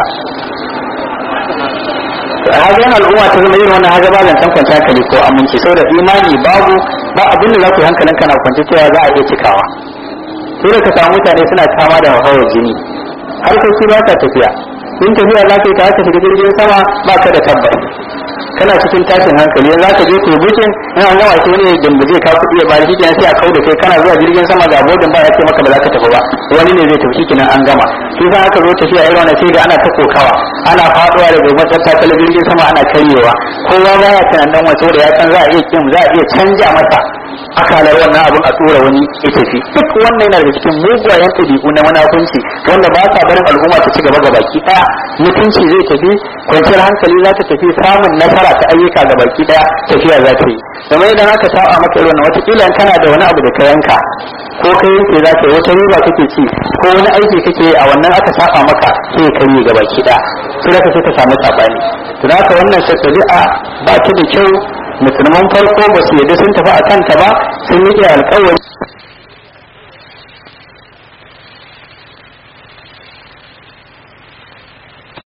hagan al'umma ta zama irin wannan haga ba zancen kwanciyar hankali ko aminci saboda imani babu ba abin da za ku hankalin kana kwanci cewa za a iya cikawa sai ka samu mutane suna kama da hawar jini harkoki ba ta tafiya in tafiya za ka yi ta shiga jirgin sama ba ka da tabbas kana cikin tashin hankali yanzu ka je kai bukin in an gama shi ne dimbaje ka kuɗi ya bari shikenan sai a kau da kai kana zuwa jirgin sama ga bodin ba ya ce maka ba za ka tafi ba wani ne zai tafi shikenan an gama shi sa aka zo tafiya irin wannan sai ga ana ta kokawa ana faduwa daga matsatsa ta jirgin sama ana karyewa kowa ba ya tunanin wasu da ya san za a iya kin za a iya canja masa akalar wannan abun a tura wani ya tafi duk wannan yana daga cikin mugayen ɗabi'u na munafunci wanda ba sa barin al'umma ta ci gaba ga baki ɗaya mutunci zai tafi kwanciyar hankali za ta tafi samun nasara ta ayyuka ga baki ɗaya tafiya za ta yi kamar idan aka saba maka irin wannan wataƙila kana da wani abu da ka yanka ko ka yanke za ka yi wata riba kake ci ko wani aiki kake a wannan aka saba maka sai ka yi ga baki ɗaya sai ka sai ka samu sabani to haka wannan tabi'a ba ta da kyau musulman farko ba su yadda sun tafi a kanta ba sun yi alkawari